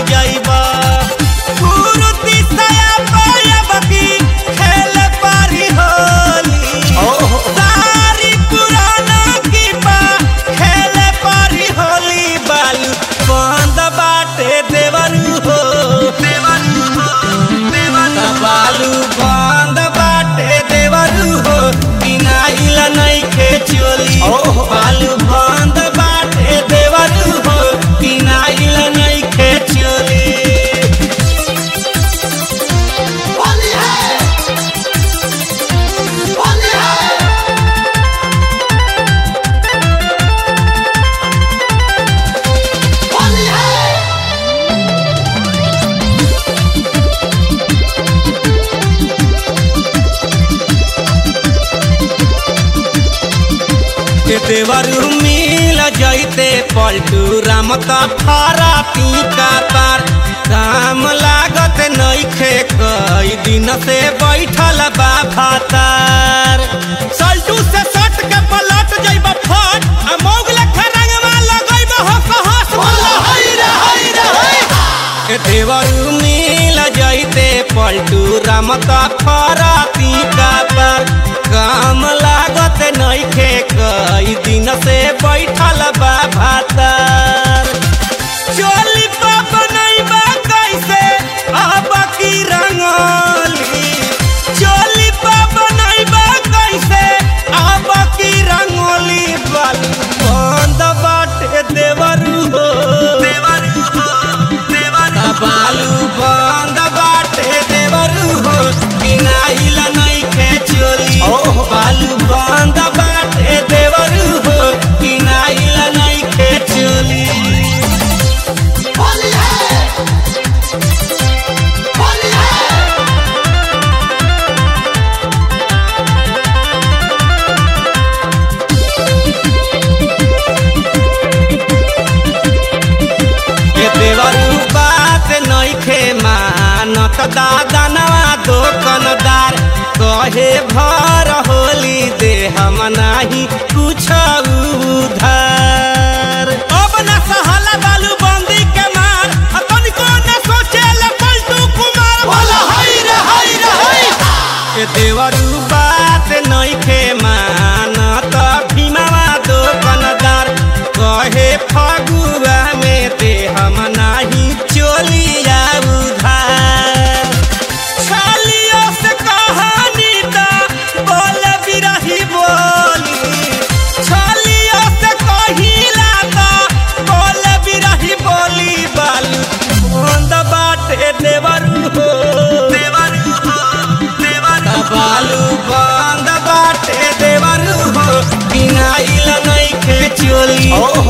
जाइबा कुरुति साया पायबकी खेल पारी होली सारी पुराना की बा खेल पारी होली बालू बंद बाटे देवरू हो देवरू हो देवरू बालू बंद बाटे देवरू हो किनाइल नइखे चोली बालू बंद बाटे देवरू हो किनाइल नइखे चोली होली है होली है होली है के देवरू मिल जैते पलटू राम त फारा पीका पार काम लागत नइखे कई दिन से बैठल बा भातार सल्टू से सट के पलट जइब फट आ मौगल खरंगवा लगइब हस हस बोल हई रे हई रे हई के देवरू मिल जैते पलटू राम त फारा पीका पार काम लागत नइखे कई दिन से बैठल बा भातार चोली पा बनैबा कैसे अब की रंगोली चोली पा बनैबा कैसे अब की रंगोली बालू बंद बाटे देवरू हो देवरू हो देवरू बालू बंद बाटे देवरू हो किनाइल नइखे चोली बालू बंद बाटे देवरू हो किनाइल नइखे चोली होली है होली है के देवरू बात नइखे मानत दादनवा दोकनदार कहे भर होली दे हम नाही कुछ उधार अब न सहला बालू बंदी के मार आ तनिको न सोचेला पलटू कुमार बोला हई रे हई रे हई के देवरू बात नइखे मानत भीमावा दोकनदार कहे फगुआ में ते हम नाही चोलिया उधार छालियो से कहानी ता बोल बिरही बोली छालियो से कहिला ता बोल बिरही बोली बालू बंद बाटे देवरू हो देवरू हो देवरू बालू बंद बाटे देवरू हो बिना इल नइखे चोली